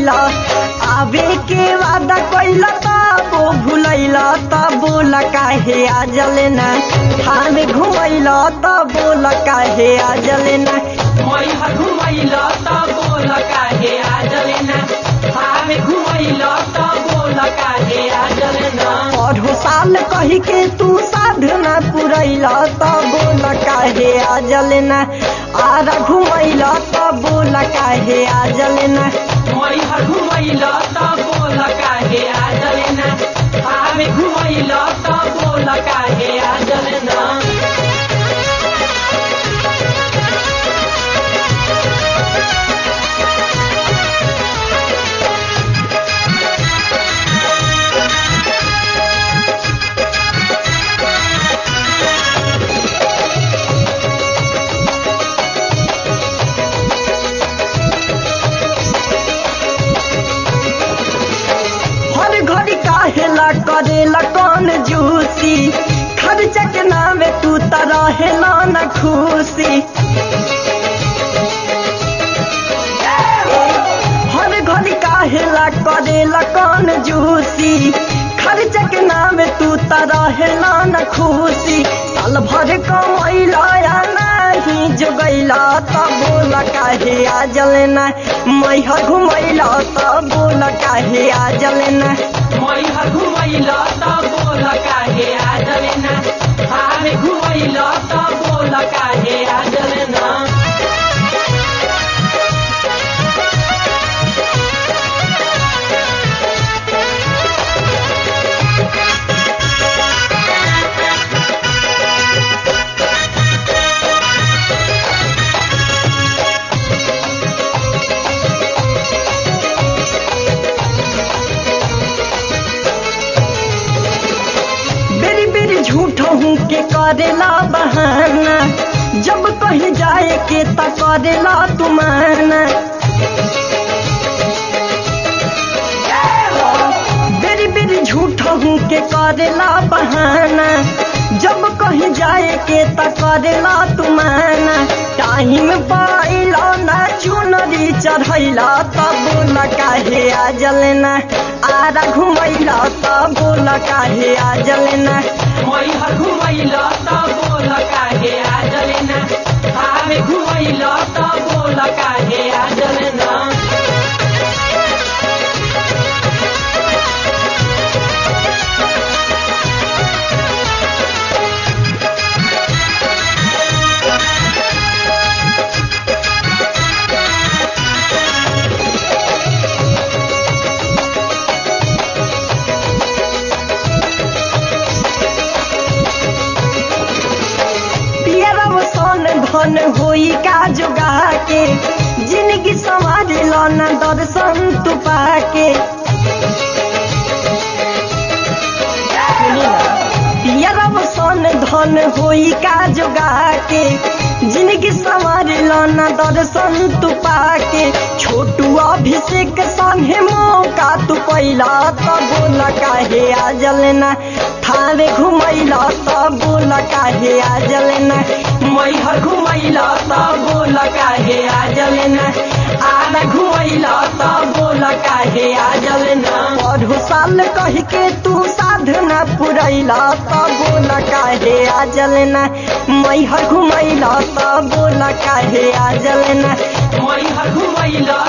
घुमैला आवे के वादा कैला तबो भुलैला तब बोला काहे आ जलेना थामे घुमैला तब बोला काहे आ जलेना मैहर घुमैल त बोल काहे आ जलेना थामे घुमैल त बोल काहे आ जलेना पढ़ो साल कही के तू साधना पुरैला तब बोला काहे आ जलेना आरा घुमैला तब बोला काहे आ जलेना मैहर घुमैल त बोल काहे आ जलेना थामे घुमैल त बोल काहे आ जलेना हर घड़ी काहेला करेला कौन जूसी खर्चा के नामे तू त रहेला न खुशी हर घड़ी काहेला करेला कौन जूसी खर्चा के नामे तू त रहेला न खुशी साल भर कमैला या नहीं जोगैला त बोला काहे आ जलेना मैहर घुमैला त बोला काहे आ जलेना मैहर घुमैल त बोल काहे आ जलेना थामे घुमैल त बोल काहे आ जलेना बेरी बेरी झूठ हूँ के करेला बहाना जब कहीं जाए के त करेला तुमाना बेरी बेरी झूठ हूँ के करेला बहाना जब कहीं जाए के त करेला तुमाना टाइम पाइला ना चुनरी चढ़ैला तब बोला काहे आ जलेना आरा घुमैला तब बोला काहे आ जलेना मैहर घुमैल त बोल काहे आ जलेना थामे घुमैल त बोल काहे आ जलेना पियरब सन धन होई का जोगा के जिंदगी संवार न दर्शन तू पाके पियरब सन धन होई का जोगा के जिंदगी संवार न दर्शन तू पाके छोटू अभिषेक संगे मौका तू पैला त बोला काहे आ जलेना थारे घुमैला त बोला काहे आ जलेना मैहर घुमैल त बोल काहे आ जलेना आधा घुमैल त बोल काहे आ जलेना पढ़ो साल कह के तू साधना पुरैला त बोला काहे आ जलेना मैहर घुमैला त बोला काहे आ जलेना मैहर घुमैल